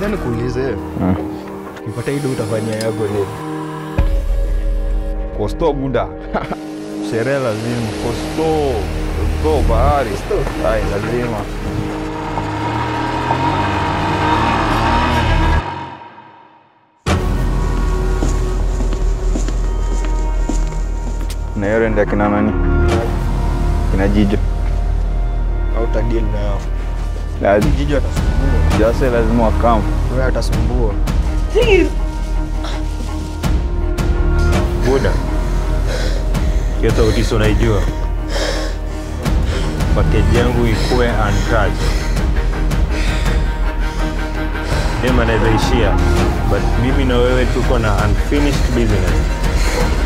Baada nikuulize, Ah. ukipata ido utafanyia yako nini? Kosto buda. Sherehe lazima. Kosto. Kosto bahari. Ai, lazima. Na hiyo rende akina nani? Kina Jijo. Au tadili nao? Lazima. Jiji atasumbua, Jase lazima wakamu. wewe atasumbua. Buda, hiyo sauti si unaijua? Pakeji yangu ikuwe untouched. Dem anaweza ishia, but mimi na wewe tuko na unfinished business.